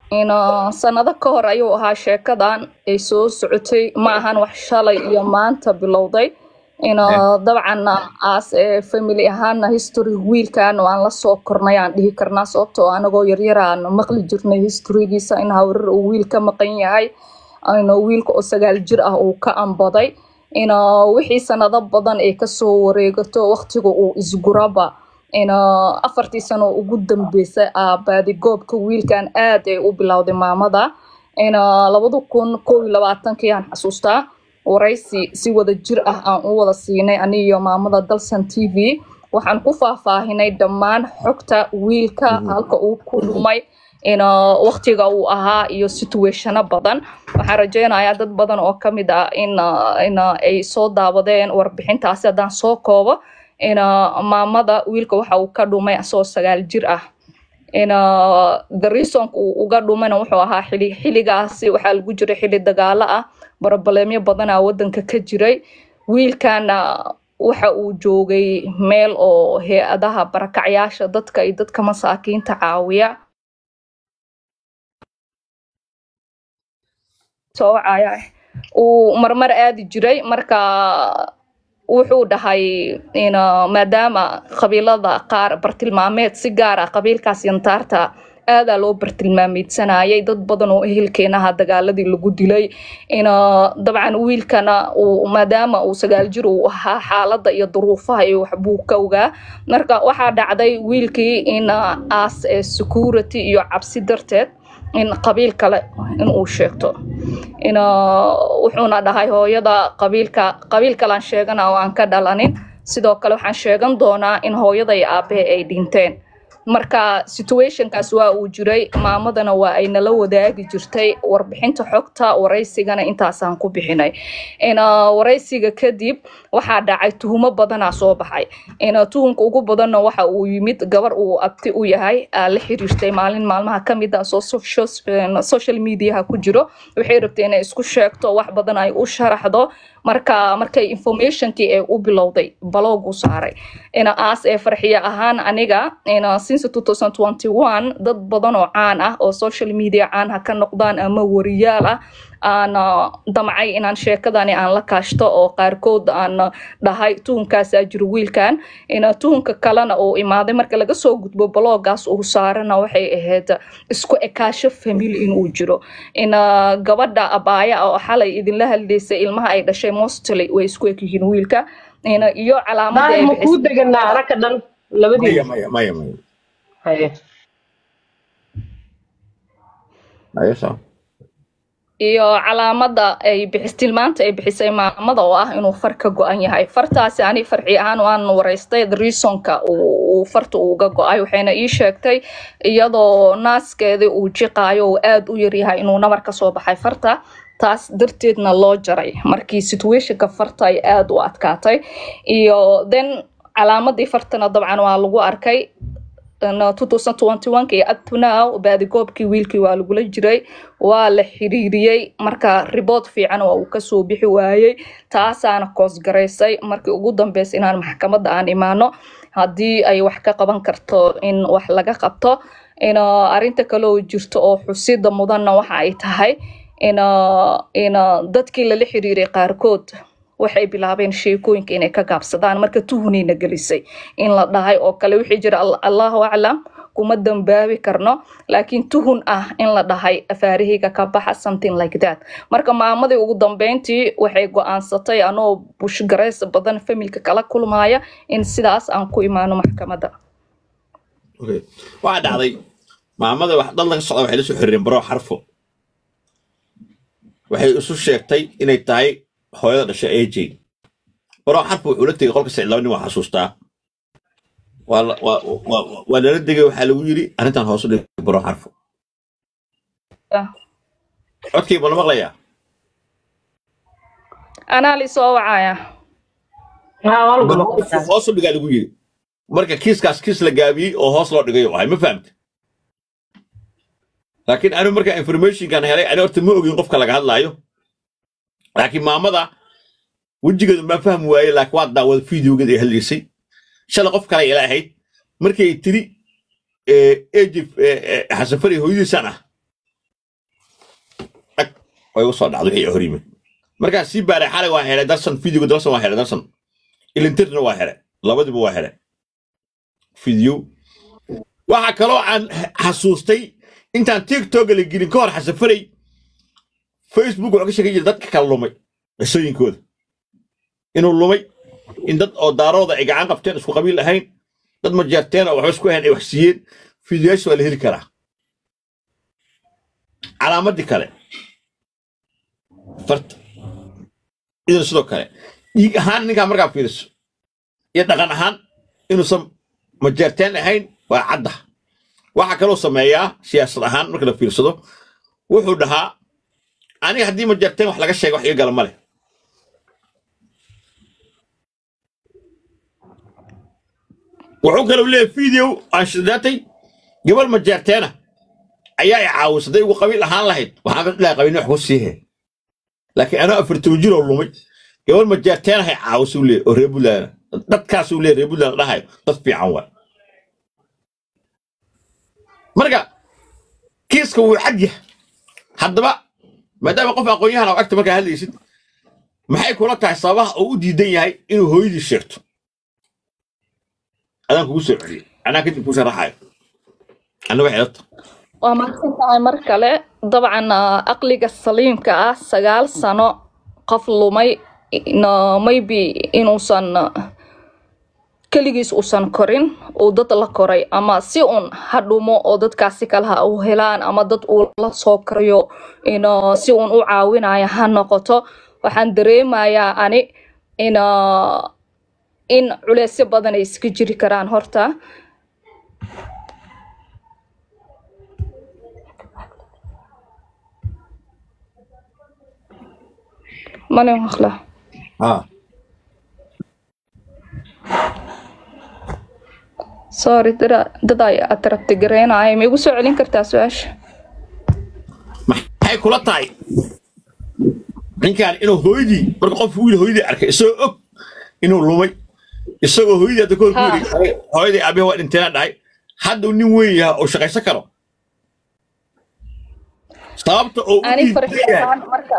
ina sanado ka hor ayuu ahaa sheekadan ay soo socotay ma ahan wax shalay iyo maanta bilowday ina dabcan aas ee family ahaana history wiilkan aan la soo kornay aan dhihi karnaa sababtoo anagoo yaryar aan maqli jirnay historygiisa in hawrar uu wiil ka maqan yahay ina wiilka oo sagaal jir ah uu ka ambaday ina wixii sanado badan ay kasoo wareegato waqtiga uu isguraba ina afartii sano ugu dambeysay baadigoobka wiilkan aad ay u bilowday maamada ina labada kun kow iyo labaatankii aan xasuustaa waraysi si wada jir ah aan u wada siinay aniyo maamada dalsan t v waxaan ku faahfaahinay dhammaan xogta wiilka halka uu ku dhumay ina waqtiga uu ahaa iyo situationo badan waxaan rajeynayaa dad badan oo ka mid ah in in ay soo daawadeen warbixintaasi haddaan soo koobo ina maamada wiilka waxa uu ka dhumay asagoo sagaal jir ah ina the reasonka uu uga dhumayna wuxuu ahaa xili xiligaasi waxaa lagu jiray xili dagaalo ah barobaleemyo badanaa wadanka ka jiray wiilkana waxa uu joogay meel oo hay-adaha barakacyaasha dadka iyo dadka masaakiinta caawiya soocaya uu marmar aadi jiray marka wuxuu dhahay in maadaama qabiilada qaar bartilmaameed si gaar ah qabiilkaas yantaarta aadaa loo bartilmaameedsanayay dad badan oo ehelkeenaha dagaaladii lagu dilay in dabcan wiilkana uu maadaama uu sagaal jir uu ahaa xaaladda iyo duruufaha iyo waxbuu ka ogaa marka waxaa dhacday wiilkii in aas ee security iyo cabsi darteed in qabiil kale inuu sheegto in wuxuuna dhahay hooyada qabiilka qabiil kalean sheegana oo aan ka dhalanin sidoo kale waxaan sheegan doonaa in hooyada iyo aabahe ay dhinteen marka situationkaas waa uu jiray maamadana waa ay nala wadaagi jirtay warbixinta xogta waraysigana intaasaan ku bixinay waraysiga kadib waxaa dhacay tuhumo badanaa soo baxay tuhumka ugu badanna waxa uu yimid gabar uu abti u yahay la xiriirtay maalin maalmaha kamid ah soo social mediaha ku jiro waxay rabtay inay isku sheegto wax badan ay u sharaxdo marka markay informationkii ee u bilowday baloogu saaray ina aas ee farxiya ahaan aniga ina since 2021 dad badan oo caan ah oo social media caan ha ka noqdaan ama wariyaal ah aan damcay inaan sheekadani aan la kaashto oo qaarkood aan dhahay tuhunkaasaa jiro wiilkan ina tuhunka kalena uu imaaday marka laga soo gudbo baloogaas uu saarana waxay ahayd isku ekaasho family inuu jiro ina gabadha abaaya oo xalay idinla hadlaysay ilmaha ay dhashay mostly way isku eg yihiin wiilka ina iyo calaamada ma kuu deganaa araka dhan labadiina maya maya maya haye maya saa iyo calaamada ay bixis tilmaanta ay bixisay maamada oo ah inuu far ka go-an yahay fartaasi ani farci ahaan waan waraystay reasonka uu farta uga go-ay waxayna ii sheegtay iyadoo naaskeedii uu jiqaayo uu aada u yaryahay inuu nabar ka soo baxay farta taas darteedna loo jaray markii situationka farta ay aada u adkaatay iyo then calaamadii fartana dabcan waa lagu arkay iyo uptonow baadigoobkii wiilkii waa lagula jiray waa la xiriiriyey marka ribood fiican waa uu kasoo bixi waayey taasaana koosgaraysay markii ugu dambeysay inaan maxkamadda aan imaano haddii ay wax ka qaban karto in wax laga qabto in arinta kale oo jirto oo xusida mudanna waxa ay tahay in in dadkii lala xiriiray qaarkood waxay bilaabeen sheekooyinka inay ka gaabsadaan marka tuhunayna gelisay in la dhahay oo kale wixii jira allahu aclam kuma dambaabi karno laakiin tuhun ah in la dhahay afaarahayga ka baxa something like that marka maamadii ugu dambeyntii waxay go-aansatay anoo bushgarays badan familka kala kulmaya in sidaas aan ku imaano maxkamadda okay waxaa dhacday maamada wax dad laga socda waxay la soo xiriireen baro xarfo waxay isu sheegtay inay tahay hooyada dhashay aj baro xarfo wuxuu la tegay qolka sicid laba nin waa xasuustaa waa la- waa- waa- waa lala degay waxaa lagu yidhi arrintan hoos u dhig baro xarfo Ah. codkii ma la maqlayaa anaa lisoo wacaya haa waa lagu baro maqlayaa xarfo hoos u dhigaa lagu yidhi marka kiiskaas kiis la gaabiyey oo hoos loo dhigay ahay ma fahamta laakiin anigu marka informationkan helay ani horta ma ogin qofka laga hadlaayo laakiin maamada wejigeedu ma fahmi waaye laakiin waa daawada videogeeda ay hadlaysay shalay qof kale ila ahayd markay tiri ejif xasan fari hooyadiisan ah oo igu soo dhacdo wixii hor yimid markaan sii baaray xalay waa helay darsan videoga darsan waa helay darsan ilintirna waa helay labadiba waa helay video waxaa kaloo aan xasuustay intaan tiktok la gelin ka hor xasafaray facebook wuxuu ka sheegan jiray dadka kala lumay qisooyinkooda inuu lumay in dad oo daarooda ay gacan qabteen isku qabiil ahayn dad majeerteen oo waxba isku ahayn ay wax siiyeen fiidiyoyaasha waa la heli karaa calaamadii kale farta idan sidoo kale dhiig ahaan ninkaa markaa fiiriso iyo dhaqan ahaan inuusan majeerteen ahayn waa cadda waxaa kaloo sameeyaa siyaasad ahaan marka la fiirsado wuxuu dhahaa aniga haddii majeerteen wax laga sheega wax iga gala ma leh wuxuu kaloo leeyahay video aan shidaatay gabal majeerteena ayaa i caawisaday ugu qabiil ahaan lahayd waxaan ka dhilahay qabiilni wax ku siihe laakiin anoo afartan jiroo lumay gabal majeerteenahay caawisuu leeyahy oo reer buntland dadkaasuu leeyahy reer buntland dhahayo dad fiican waay marka kiiska wuu cad yahay haddaba maadaama qof aqoon-yahan oo agta markaa hadlaysid maxay kula tahay sababaha uu u diidan yahay inuu hooyadii sheegto adaan kugu soo celiyey anaa kadib kuu sharaxayo anna waxay la tahay waa mahadsan tahay mar kale dabcan ah, aqliga saliimka ah sagaal sano qof lumay no, maybe inuusan ah, keligiis uusan korin uu dad la koray ama si un ha dhumo oo dadkaasi kale ha u helaan ama dad uu la soo korayo ino si un u caawinayo ha noqoto waxaan dareemayaa ani in ah, in culeysyo badan ay iska jiri karaan horta mane maqla haa sorry dada dad ay atrabti gareenaya ma igu soo celin kartaa su-aasha maxay kula tahay ninkaan inuu hooyadii marka qof wiil hooyadii arkay isagoo og inuu lumay isagoo hooyadii hadda kahor ku Ha. yidhi hooyadii aabihi waa dhinteena dhahay hadda uu nin weyn yahay oo shaqaysan karo sababta oo u ani diidan farxi yahay ahaan marka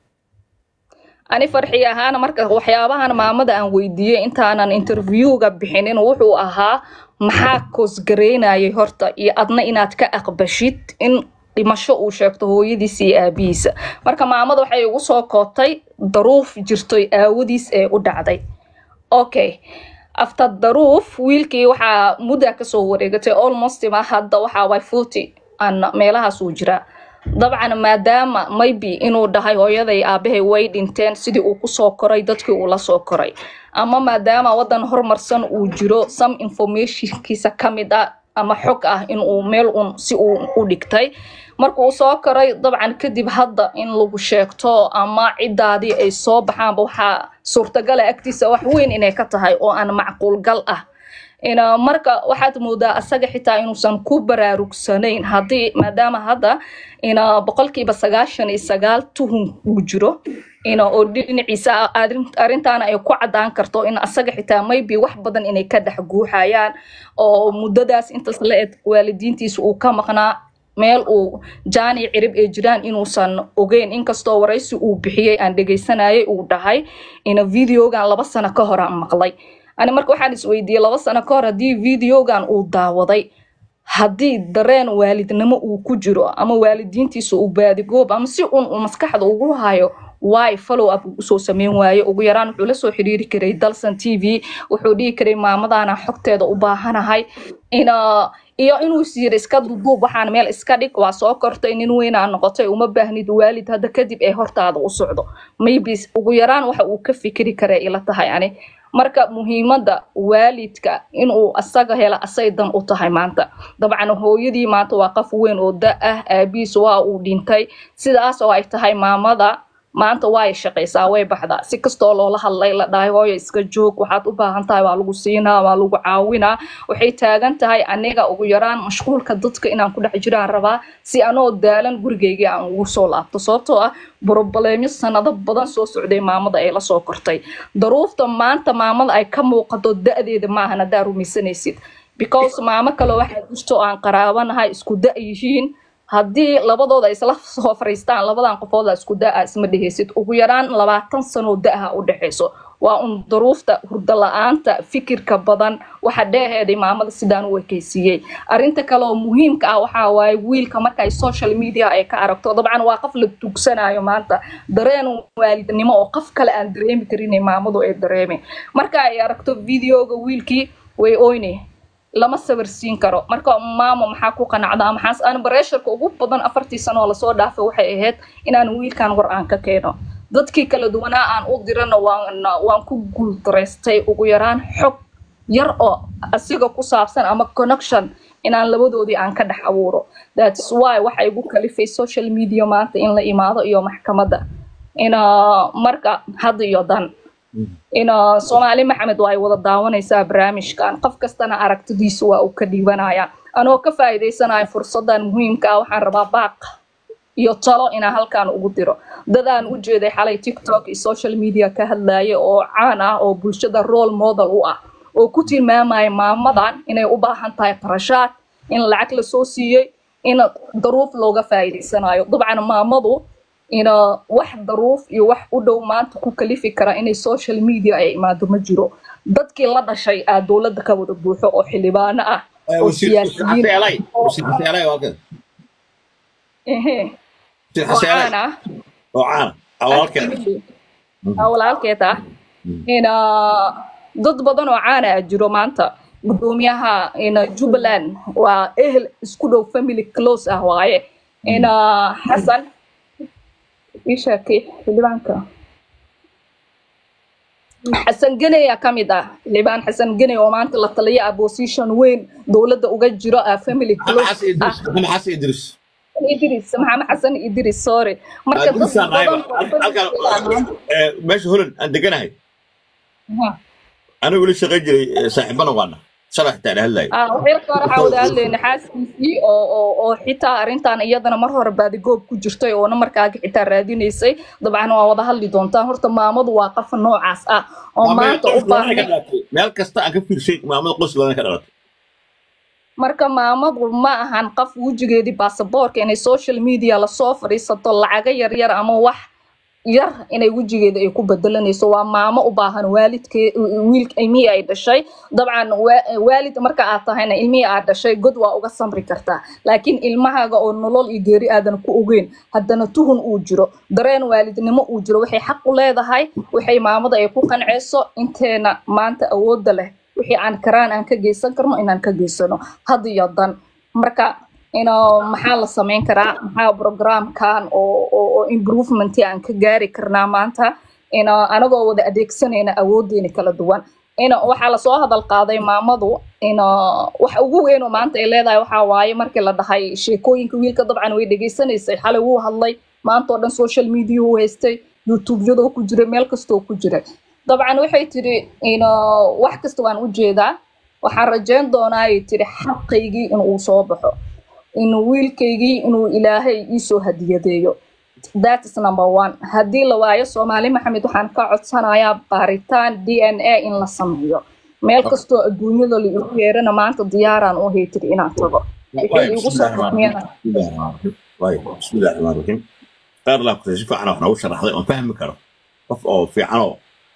ani farxi ahaan marka waxyaabahan maamada aan weydiiyey intaanan interviewga bixinin wuxuu ahaa maxaa koosgareynayay horta iyo adna inaad ka aqbashid in dhimasho uu sheegto hooyadiis iyo aabihiisa marka maamada waxay igu soo kootay daruuf jirtoy aawadiis ee u dhacday okay after daruuf wiilkii waxaa muddaa kasoo wareegatay almost ma hadda waxaa way forty aan meelahaas uu jiraa dabcan maadaama maybe inuu dhahay hooyaday aabahay way dhinteen sidii uu kusoo koray dadkii uu la soo koray ama maadaama wadan horumarsan uu jiro some informationkiisa ka mid ah ama xog ah inuu meel un si uu u dhigtay marka uu soo koray dabcan kadib hadda in lagu sheegto ama cidaadii ay soo baxaanba waxaa suurtagala agtiisa wax weyn inay ka tahay oo aan macquulgal ah ina marka waxaad moodaa asaga xitaa inuusan ku baraarugsanayn haddii maadaama hadda ina boqolkiiba sagaashan iyo sagaal tuhun uu jiro ina oo dhinaciisa arrin- arrintaana ay ku cadaan karto in asaga xitaa maybe wax badan inay ka dhex guuxayaan oo muddadaas intaas la eg waalidiintiisa uu ka maqnaa meel uu jaan iyo cirib ay jiraan inuusan ogeyn inkastoo waraysi uu bixiyey aan dhegaysanayay uu dhahay ina videogan laba sano ka hor aan maqlay ani marka waxaan isweydiiyey laba sano ka hor haddii videogan uu daawaday haddii dareen waalidnimo uu ku jiro ama waalidiintiisa uu baadigoob ama si un uu maskaxda ugu hayo waay follow up usoo sameyn waaye ugu yaraan wuxuu la soo xiriiri karay dalsan t v wuxuu dhihi karay maamadana xogteeda u baahanahay ina iyo inuu siir iska duduub waxaan meel iska dhig waa soo kortay nin weynaa noqotay uma baahnid waalid hadda kadib ee hortaada u socdo maybe ugu yaraan waxa uu ka fikiri kara ila tahay ani marka muhiimadda waalidka inuu asaga hela asay dan u tahay maanta dabcan hooyadii maanta waa qof weyn oo da ah aabihiis waa uu dhintay sidaas oo ay tahay maamada maanta way shaqaysaa way baxdaa si kastoo loola hadlay la dhahay hooyo iska joog waxaad u baahan tahay waa lagu siinaa waa lagu caawinaa waxay taagan tahay aniga ugu yaraan mashquulka dadka inaan ku dhex jiraan rabaa si anoo daalan gurigeygii aan ugu soo laabto sababtoo ah broblemo sanado badan soo socday maamada ay la soo kortay daruufta maanta maamada ay ka muuqato da-deeda maahan haddaa rumaysanaysid because maamo kale waxaa jirto aan qaraabanahay isku da yihiin haddii labadooda ay isla soo fariistaan labadan qofood la isku da-a isma dhehaysid ugu yaraan labaatan sanoo da-ha u dhexayso waa un duruufta hurdo la-aanta fikirka badan waxa dheeheeday maamada sidaan u ekeysiiyey arrinta kale oo muhiimka ah waxaa waaye wiilka marka ay social media ay ka aragto dabcan waa qof la tugsanayo maanta dareen waalidnimo oo qof kale aan dareemi karin maamadu ay dareemi marka ay aragto videoga wiilkii way oyne lama sawirsiin karo marka maamo maxaa ku qanacdaa maxaas aan bareesharka ugu badan afartii sano oo lasoo dhaafay waxay ahayd inaan wiilkan war aan ka keeno dadkii kala duwanaa aan u dirana waan waan ku guuldareystay ugu yaraan xog yar oo asiga ku saabsan ama connection inaan labadoodii aan ka dhex abuuro thats why waxa igu kalifay social media maanta in la imaado iyo maxkamadda ina marka had iyo dan ina soomaali maxamed waa ay wada daawanaysaa barnaamijkan qof kastana aragtidiisa waa uu ka dhiibanaya anoo ka faa'iidaysanayo fursadan muhiimka ah waxaan rabaa baaq iyo talo inaan halkan ugu diro dadaan u jeeday xalay tiktok iyo social media ka hadlaya oo caan ah oo bulshada role model u ah oo ku tilmaamaya maamadan inay u baahan tahay qarashaad in lacag lasoo siiyey in daruuf looga faa'iidaysanayo dabcan maamadu ina wax daruuf iyo wax u dhow maanta ku kalifi kara inay social media ay imaado ma jiro dadkii la dhashay aa dowladda ka wada buuxo oo xildhibaano ah oo siyaasiyiin ehe oo caan ah oo caana awalkeeda aa walaalkeed ah ina dad badan oo caana ah jiro maanta gudoomiyaha ina jubbaland waa ehel isku dhow family close ah waaye ina xasan ishaakee xildhibaanka xasan geney aa ka mid ah xildhibaan xasan geney oo maanta la taliya opposition weyn dowladda uga jiro ah family close ah maxamed xasan idris idris maxamed xasan idris sorry marka dad badan oo meesha holland aan deganahay anigu la shaqayn jiray saaxiibana waana shalay xitaa la hadlayo xilka hore waxaa wada hadlayna xaaskiisii oo oo oo xitaa arrintan iyadana mar hore baadigoob ku jirtay oo namarkaaga xitaa raadinaysay dabcan waa wada hadli doontaan horta maamadu waa qof noocaas ah oo maanta u baahan meel kasta aan ka fiirsay maamada qoys ladan ka dhalatay marka maamadu ma ahan qof wejigeedii baasaboorka inay social media lasoo fadhiisato lacaga yaryar ama wax yar inay wejigeeda ay ku bedelanayso waa maamo u baahan waalidkee wiil ilmihii ay dhashay dabcan waalid marka aad tahayna ilmihii aad dhashay god waa uga samri kartaa laakiin ilmahaaga oo nolol iyo geeri aadan ku ogeyn haddana tuhun uu jiro dareen waalidnimo uu jiro waxay xaq u leedahay waxay maamada ay ku qanceyso inteena maanta awoodda leh wixii aan karaan aan ka geysan karno inaan ka geysano had iyo dan marka ino maxaa la samayn karaa maxaa programkan oo oo improvement aan ka gaari karnaa maanta ino anagoo wada adeegsanayna awoodeena kala duwan ino waxaa lasoo hadal qaaday maamadu ino waxa ugu weyn oo maanta ay leedahay waxaa waaye markii la dhahay sheekooyinka wiilka dabcan way dhegeysanaysay xalay wuu hadlay maanta oo dhan social media uu haystay youtube-yadoo ku jiray meel kastoo ku jiray dabcan waxay tiri ino wax kasta waan u jeedaa waxaan rajeyn doonaa ay tiri xaqaygii inuu soo baxo in wiilkaygii inuu ilaahay iisoo hadiyadeeyo that is number one haddii la waayo soomaali maxamed waxaan ka codsanayaa baaritaan d n a in la sameeyo meel kastoo adduunyada la igu yeerana maanta diyaaraan u haytiri inaan tago wixii igu soo xukmiyana bismillahi raxmaan raxiim qaar laa kutay si fiican wax noogu sharaxday oon fahmi karo qof oo fiicanoo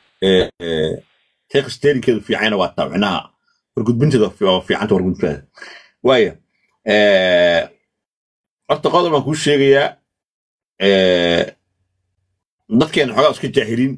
teeqisteerinkeedu fiicana waa taabcinaha wargudbinteeda fiicanta wargudbinteeda waaya horta qodob baan kuu sheegayaa dadkeena xoogaa iska jaahiliin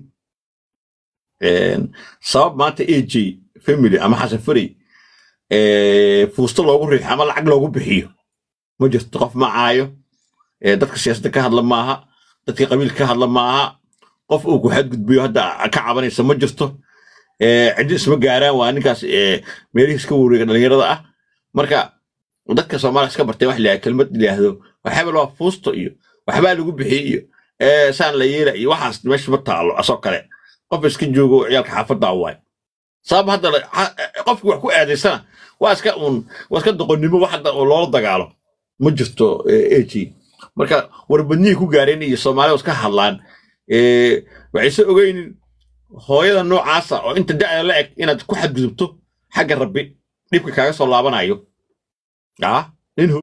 sabab maanta a j family ama xasan farey fuusto loogu riixo ama lacag loogu bixiyo ma jirto qof ma caayo dadka siyaasadda ka hadla maaha dadka qabiilka ka hadla maaha qof uu ku xadgudbiyo hadda ka cabanaysa ma jirto ciddi isma gaaraan waa ninkaas meelihii iska wareega dhalinyarada ah marka dadka soomaaliya iska bartay wax la kelmad yidhaahdo waxaabal waa fuusto iyo waxbaa lagu bixiyey iyo saan la yeela iyo waxaas meesha ma taalo asoo kale qof iska joogo ciyaalka xaafadda waay sabab hadda qofki wax ku aadaysana waa iska uun waa iska doqonnimo wax hadda loola dagaalo ma jirto ag marka warbadnihii ku gaareen iyo soomaalida iska hadlaan waxayse ogeynin hooyada noocaasa oo inta da'da la eg inaad ku xadgudubto xagga rabbi dhibka kaaga soo laabanayo nin